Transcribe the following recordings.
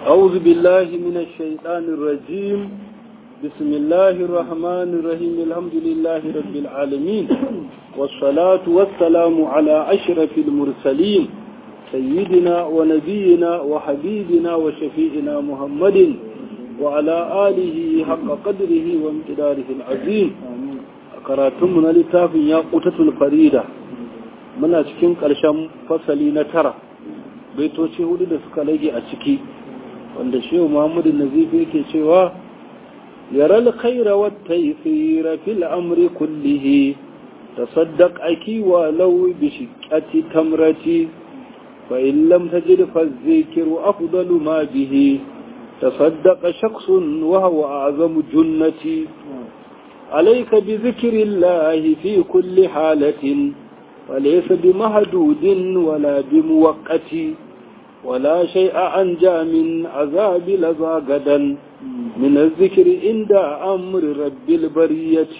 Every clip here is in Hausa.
أعوذ بالله من الشيطان الرجيم بسم الله الرحمن الرحيم الحمد لله رب العالمين والصلاة والسلام على أشرف المرسلين سيدنا ونبينا وحبيبنا وشفيئنا محمد وعلى آله حق قدره وامتداره العظيم karatunmu na littafin ya ƙutatul farida muna cikin ƙarshen fasali na tara baitoci hudu da suka rage a ciki wanda shehu muhammadu nazifi yake cewa yaral khaira wa taysira fil amri kullihi tasaddaq aki wa law bi shiqqati tamrati fa in lam tajid fa dhikru afdalu ma bihi tasaddaqa shakhsun wa huwa a'zamu junnati عليك بذكر الله في كل حالة وليس بمهدود ولا بموقت ولا شيء أنجى من عذاب لذا غدا من الذكر عند أمر رب البرية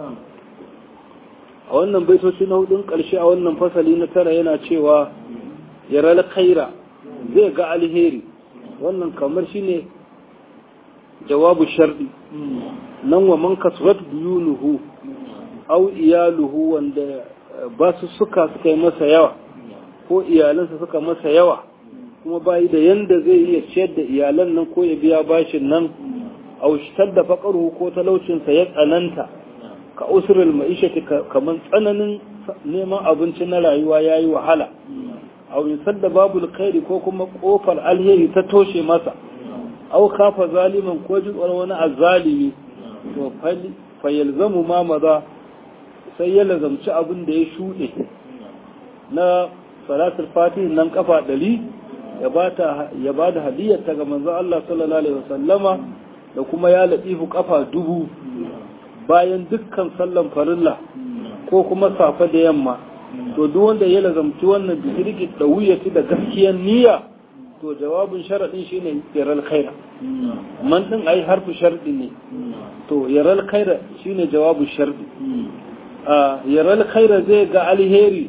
a wannan baitoci na hudun ƙarshe a wannan fasali na tara yana cewa yaral khaira zai ga alheri wannan kamar shine jawabu sharɗi nan wa man kasurat biyunuhu au iyaluhu wanda ba su suka suka yi masa yawa ko iyalansa suka masa yawa kuma bayi da yanda zai iya ciyar da iyalan nan ko ya biya bashin nan au shitar da faƙaruhu ko talaucinsa ya tsananta ka usurul ma'ishati kamar tsananin neman abinci na rayuwa ya yi wahala au yusar da babu alkhairi ko kuma kofar alheri ta toshe masa au kafa zaliman ko jin wani azzalimi to fayyalzamu ma maza sai ya lazamci abin da ya shuɗe na salatul fatih nan kafa ɗari ya ba da hadiyarta ga manzo Allah sallallahu alaihi wasallama da kuma ya latifu kafa dubu bayan dukkan sallan farilla ko kuma safa da yamma to duk wanda ya lazamci wannan bisirki da wuyati da gaskiyar niyya to jawabin sharaɗin shine yaral khaira man din ai harfu sharɗi ne to yaral khaira shine jawabu sharɗi a yaral khaira zai ga alheri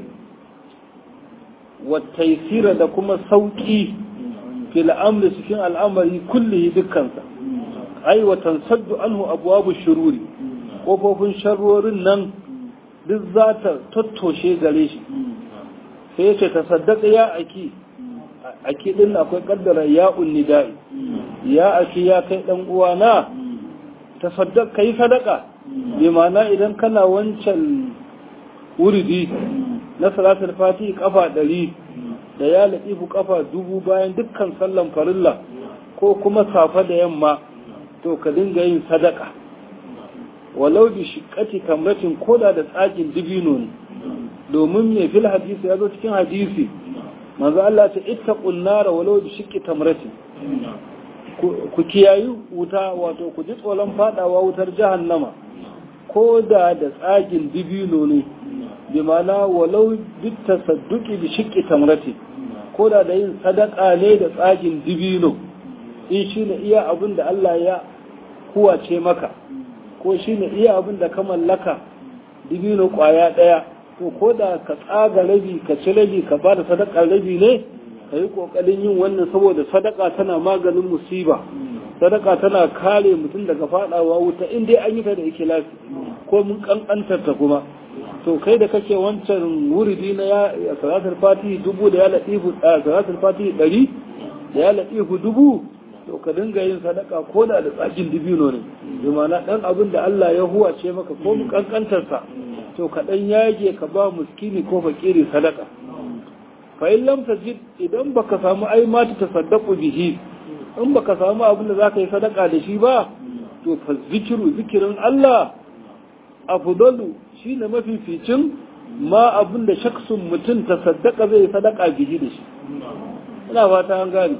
wa taysira da kuma sauki fil amri cikin al'amari kullihi dukkansa ai wa tansaddu anhu abwabu shururi kofofin sharrorin nan duk za ta tattoshe gare shi sai ya ce ta saddaka ya aki aki din akwai kaddara ya nida'i ya aki ya kai dan uwana tasaddaq kai sadaka bi ma'ana idan kana wancan wuridi na salatul fatihi kafa ɗari da ya latifu kafa dubu bayan dukkan sallan farilla ko kuma safa da yamma to ka dinga yin sadaka walau bi shiqqati kamratin koda da tsakin dibino ne domin me fil hadisi ya zo cikin hadisi manzo Allah ta ittaqun nar walau bi shiqqi tamratin ku kiyayi wuta wato ku ji tsoron fadawa wutar jahannama ko da da tsagin dibino ne bi mana walau bi tasadduqi bi shiqqi tamrati ko da da yin sadaka ne da tsagin dibino in shine iya abin da Allah ya kuwace maka ko shine iya abin da ka mallaka dibino kwaya daya to ko da ka tsaga rabi ka ci rabi ka ba da sadaka rabi ne ka yi ƙoƙarin yin wannan saboda sadaka tana maganin musiba sadaka tana kare mutum daga faɗawa wuta in dai an yi ta da ikilasi ko mun ƙanƙantar ta kuma to kai da kake wancan wuridi na ya salatul fatihi dubu da ya latifu salatul fatihi ɗari da ya latifu dubu to ka dinga yin sadaka ko da da tsakin dibino ne bi ma'ana ɗan abin da Allah ya huwace maka ko mun ƙanƙantar sa to ka ɗan yage ka ba muskini ko fakiri sadaka fa in lam tajid idan baka samu ai ma ta tasaddaqu bihi in baka samu abin da zaka yi sadaka da shi ba to fa zikiru zikirin Allah afdalu shine mafificin ma abin da shaksun mutum tasaddaqa zai sadaka bihi da shi ina fata an gane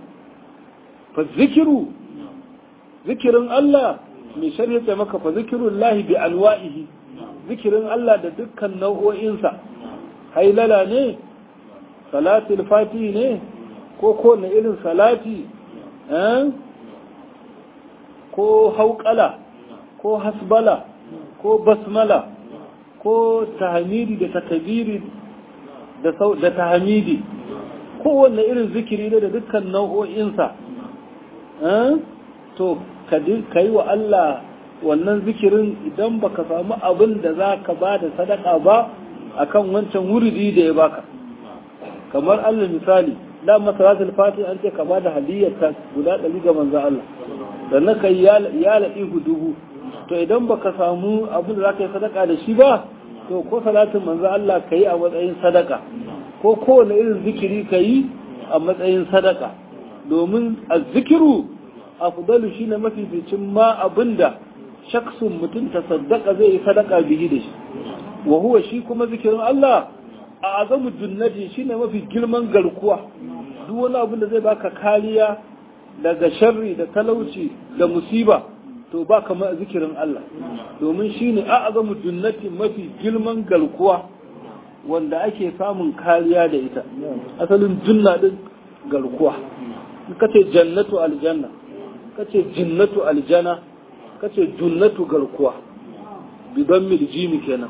fa zikiru zikirin Allah mai sharhi ta maka fa zikirullahi bi anwa'ihi zikirin Allah da dukkan nau'o'insa hailala ne salatul fati ne ko kowane irin salati ko hauƙala ko hasbala ko basmala ko tahmidi da takabiri da tahmidi kowanne irin zikiri ne da dukkan nau'o'insa to ka yi wa Allah wannan zikirin idan baka samu abin da za ka ba da sadaka ba akan wancan wuridi da ya baka kamar Allah misali da masalatul fati an ce ka ba da hadiyyar ta guda ɗari ga manzo Allah sannan ka yi ya laɗihu dubu to idan baka samu abin da za ka yi sadaka da shi ba to ko salatin manzo Allah ka yi a matsayin sadaka ko kowane irin zikiri ka yi a matsayin sadaka domin azzikiru afdalu shine mafificin ma abinda shaksun mutum ta saddaka zai yi sadaka bihi da shi wa huwa shi kuma zikirin Allah a azamu junnati shine mafi girman garkuwa duk wani abin da zai baka kariya daga sharri da talauci da musiba to ba kamar zikirin Allah domin shine a azamu junnati mafi girman garkuwa wanda ake samun kariya da ita asalin junna din garkuwa kace jannatu aljanna kace jinnatu aljanna kace junnatu garkuwa bidan miljimi kenan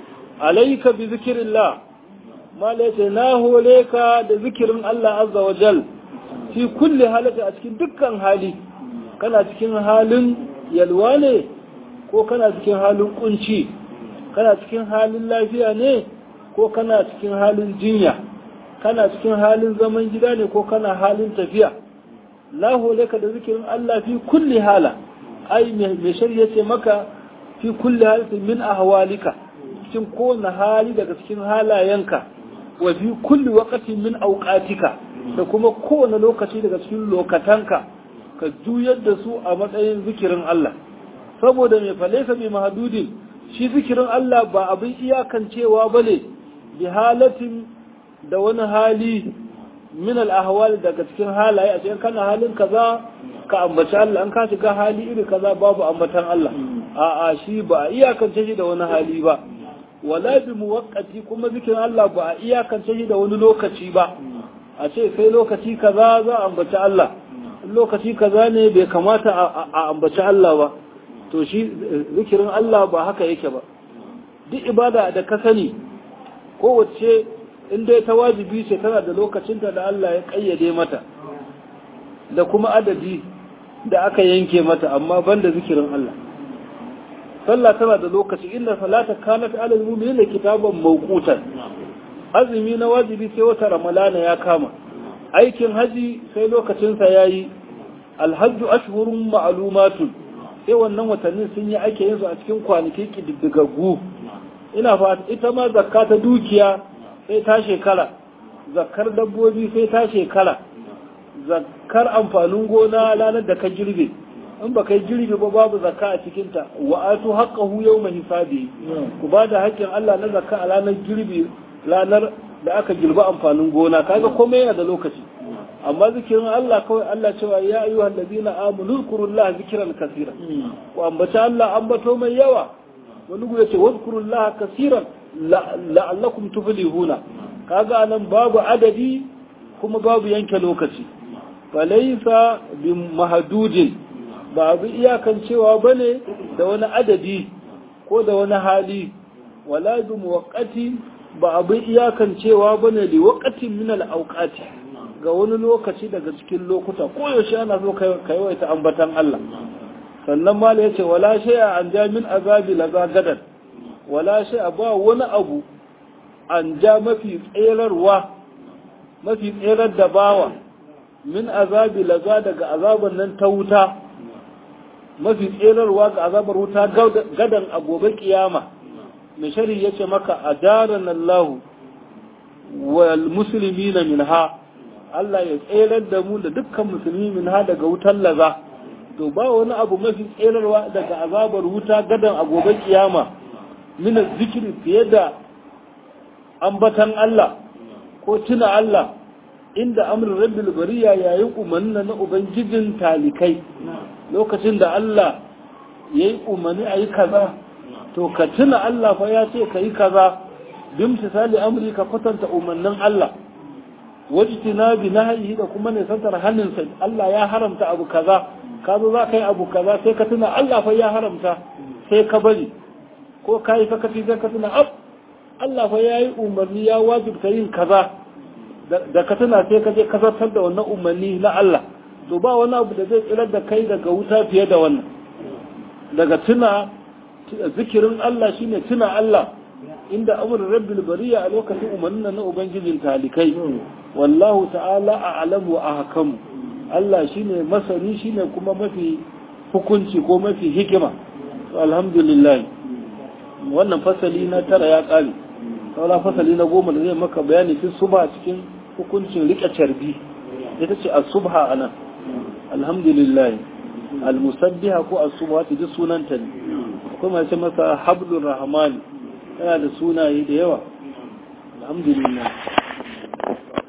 alayka bi zikrillah malaita na hore ka da zikirin Allah azza wa jal fi kulli halata a cikin dukkan hali kana cikin halin yalwa ne ko kana cikin halin kunci kana cikin halin lafiya ne ko kana cikin halin jinya kana cikin halin zaman gida ne ko kana halin tafiya la ka da zikirin Allah fi kulli hala ai mai shari'a ce maka fi kulli halatin min ahwalika cikin kowane hali daga cikin halayenka wa fi kulli waqtin min awqatika da kuma kowane lokaci daga cikin lokatanka ka juyar da su a matsayin zikirin Allah saboda mai falaisa bi mahdudin shi zikirin Allah ba abin iyakancewa bane bi halatin da wani hali min al-ahwal daga cikin halaye a cikin kana halin kaza ka ambaci Allah an ka shiga hali iri kaza babu ambatan Allah a'a shi ba a iyakance shi da wani hali ba wala bi muwaqqati kuma zikirin Allah ba a iyakance shi da wani lokaci ba a ce sai lokaci kaza za a ambaci Allah lokaci kaza ne bai kamata a ambaci Allah ba to shi zikirin Allah ba haka yake ba duk ibada da ka sani kowace in dai ta wajibi ce tana da lokacinta da Allah ya kayyade mata da kuma adadi da aka yanke mata amma banda zikirin Allah sallah tana da lokaci inda salata kanat alal mu'minina kitaban mawqutan azumi na wajibi sai wata ramalana ya kama aikin haji sai lokacin sa yayi alhajju ashhurun ma'lumatun sai wannan watannin sun yi ake yin su a cikin kwanaki kididdigaggu ina fata ita ma zakka ta dukiya sai ta shekara zakkar dabbobi sai ta shekara zakkar amfanin gona ranar da ka girbe in ba kai girbe ba babu zakka a cikinta wa atu haqqahu yawma hisabi ku ba da haƙƙin Allah na zakka a ranar girbe ranar da aka girba amfanin gona kaga komai yana da lokaci amma zikirin Allah kawai Allah cewa ya ayyuhal ladina amanu zkurullaha zikran kaseera ku ambaci Allah ambato mai yawa wani gure ce wazkurullaha kaseeran la'allakum tuflihuna kaga anan babu adadi kuma babu yanke lokaci falaysa bi mahdudin ba abu iyakan cewa bane da wani adadi ko da wani hali wala bi muwaqqati ba abu iyakan cewa bane li waqatin min al awqati ga wani lokaci daga cikin lokuta ko yaushe ana so kai waita ambatan Allah sannan mala yace wala shay'a an ja min azabi laza gadan wala shay'a ba wani abu an ja mafi tserarwa mafi tserar da bawa min azabi laza daga azaban nan ta wuta mafi tserarwa ga azabar wuta gadan a gobe kiyama mai shari ya ce maka a daren Allah wal musulmi na minha Allah ya tserar da mu da dukkan musulmi minha daga wutar laza to ba wani abu mafi tserarwa daga azabar wuta gadan a gobe kiyama min zikiri fiye da ambatan Allah ko tuna Allah inda amrin rabbil bariya yayin umarni na ubangijin talikai lokacin da Allah ya yi umarni a yi kaza to ka tuna Allah fa ya ce ka yi kaza bin misali amri ka kwatanta umarnin Allah wajtina bi nahyi da kuma ne santar hannunsa Allah ya haramta abu kaza ka zo za ka yi abu kaza sai ka tuna Allah fa ya haramta sai ka bari ko ka yi sakaci sai ka tuna ab Allah fa ya yi umarni ya wajibta yin kaza da ka tuna sai ka je ka zartar da wannan umarni na Allah to ba wani abu da zai tsirar da kai daga wuta fiye da wannan daga tuna zikirin Allah shine tuna Allah inda amurin rabbil bariya a lokacin umarnin na ubangijin talikai wallahu ta'ala a alamu a hakamu Allah shine masani shine kuma mafi hukunci ko mafi hikima alhamdulillah wannan fasali na tara ya kare saura fasali na goma da zai maka bayani fi suba cikin hukuncin rika carbi ita ce as-subha anan alhamdulillah al-musabbiha ko as-subha ta ji sunanta ne kuma ya ce masa hablur rahman yana da sunaye da yawa alhamdulillah